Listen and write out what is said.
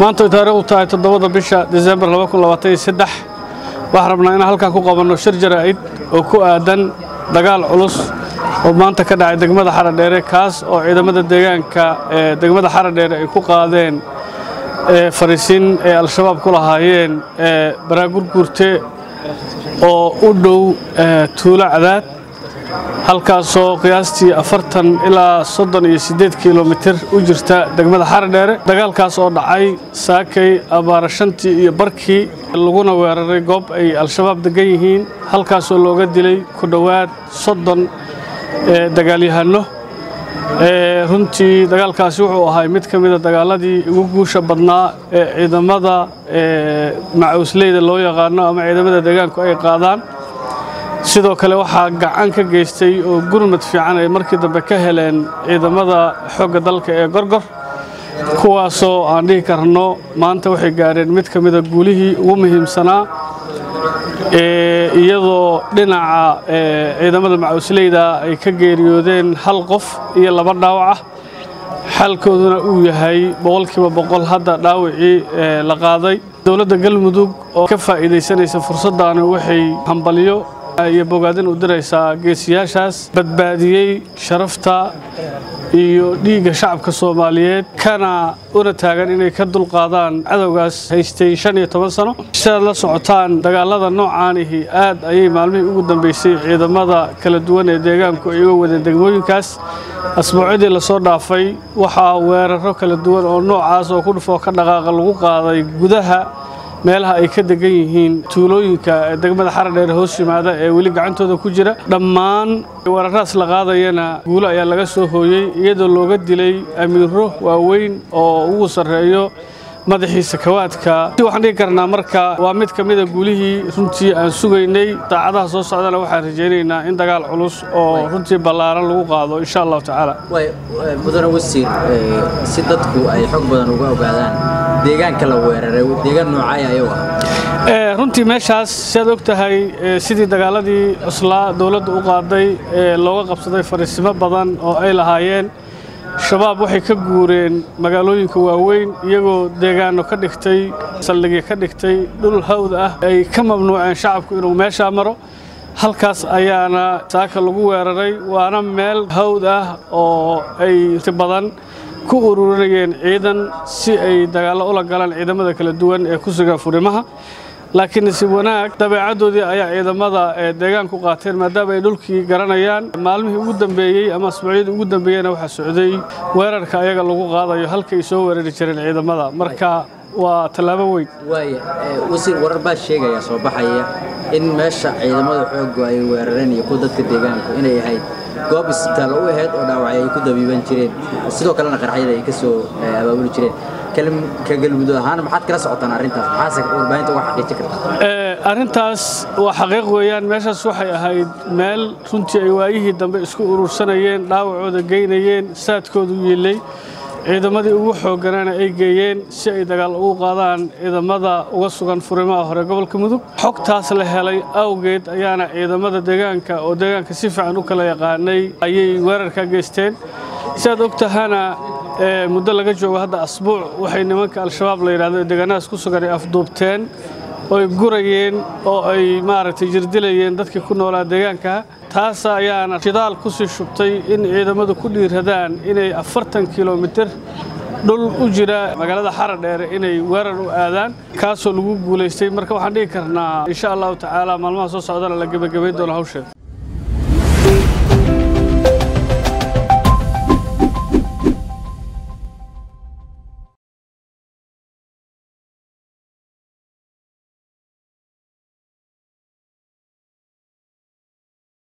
maanta taariikh u tahay toddobada bisha disembar waxaan rabnaa inaan halkan ku qabanno shir jaraa'id oo ku aadan dagaal culus oo maanta ka dhacay degmada xaradheere kaas oo ciidamada deegaanka ee degmada xaradheere ay ku qaadeen fariisin ay al-shabaab ku lahaayeen baraagurguurte oo u dhow tuulo cadaad halkaasoo qiyaastii afartan ilaa soddon iyo siddeed kilomitir u jirta degmada xaradheere dagaalkaas oo dhacay saakay abaara shantii iyo barkii laguna weeraray goob ay al-shabaab degan yihiin halkaasoo looga dilay ku dhowaad soddon dagaalyahanno runtii dagaalkaasi wuxuu ahay mid ka mida dagaaladii ugu guusha badnaa ee ciidamada macawsleyda loo yaqaano ama ciidamada deegaanku ay qaadaan sidoo kale waxaa gacan ka geystay oo gurmad fiican ay markii dambe ka heleen ciidamada xoogga dalka ee gorgor kuwaasoo aan dhihi karno maanta waxay gaareen mid ka mida guulihii ugu muhiimsanaa iyadoo dhinaca ciidamada macawsleyda ay ka geeriyoodeen hal qof iyo laba dhaawac ah xaalkooduna uu yahay boqolkiiba boqol hadda dhaawacii la qaaday dowladda galmudug oo ka faa'iidaysanaysa fursaddaani waxay hambaliyo iyo bogaadin u diraysaa geesiyaashaas badbaadiyey sharafta iyo dhiigga shacabka soomaaliyeed kana una taagan inay ka dulqaadaan cadowgaas haystay shan iyo toban sano sidaad la socotaan dagaalada noocaanihi aad ayay maalmihii ugu dambaysay ciidamada kala duwan ee deegaanku ay uga wadeen degmooyinkaas asbuucyadii lasoo dhaafay waxaa weeraro kala duwan oo noocaas oo ku dhufoo ka dhaqaaqa lagu qaaday gudaha meelaha ay ka degan yihiin tuulooyinka degmada xaradheer hoos yimaada ee weli gacantooda ku jira dhammaan weeraraas la qaadayana guulo ayaa laga soo hooyey iyadoo looga dilay amiiro waaweyn oo ugu sarreeyo madaxii sakawaadka waxaan dhigi karnaa marka waa mid ka mida guulihii runtii aan sugaynay daacadaha soo socdana waxaan rajaynaynaa in dagaal culus oo runtii ballaaran lagu qaado insha allahu tacaala mudane wasiir si dadku ay xog badan uga ogaadaan deegaanka la weeraray deegaan noocay ayuu ah runtii meeshaas siaad og tahay sidii dagaaladii cuslaa dowladda u qaaday ee looga qabsaday fariisimo badan oo ay lahaayeen shabaab waxay ka guureen magaalooyinka waaweyn iyagoo deegaano ka dhigtay saldhigya ka dhigtay dhul hawd ah ay ka mamnuuceen shacabku inuu meeshaa maro halkaas ayaana saaka lagu weeraray waana meel hawd ah oo ay badan ku ururinayeen ciidan si ay dagaallo ula galaan ciidamada kala duwan ee ku sugan furimaha laakiin nasiib wanaag dabeecaddoodii ayaa ciidamada deegaanku qaateen maadaama ay dhulkii garanayaan maalmihii ugu dambeeyey ama asbuucyadii ugu dambeeyeyna waxaa socday weerarka ayaga lagu qaadayo halka ay soo weerari jireen ciidamada marka waa tallaabo weyn waaya wasiir warar baa sheegaya soo baxaya in meesha ciidamada xooggu ay weerareen iyo kuwa dadka deegaanku inay ahayd goob isbitaal u ahayd oo dhaawacyo ay ku dabiiban jireen sidoo kalena qarxyada ay ka soo abaabuli jireen ka galmudug ahaan maxaad kala socotaan arrintaas maxaase warbaahinta uga xaqiijin kartaa arrintaas waa xaqiiq weeyaan meeshaas waxay ahayd meel runtii ay waayihii dambe isku urursanayeen dhaawacooda geynayeen saadkoodu yiilay ciidamadii ugu xoogganaana ay geeyeen si ay dagaal ugu qaadaan ciidamada uga sugan furimaha hore gobolka mudug xogtaas la helay awgeed ayaana ciidamada deegaanka oo deegaanka si fiican u kala yaqaanay ayay weerarka geysteen siaad og tahana muddo laga joogo hadda asbuuc waxay nimanka al-shabaab la yidhahdo deegaanadaas ku sugan ay afduubteen oy gurayeen oo ay maaragtay jirdilayeen dadkii ku noolaa deegaanka taas ayaana shidaal ku sii shubtay in ciidamadu ku dhiiradaan inay afartan kilomitir dhul u jira magaalada xaradheere inay weerar u aadaan kaasoo lagu guulaystay marka waxaan dhigi karnaa insha allahu tacaala maalmaha soo socdana la gebagabayn doono hawsheeda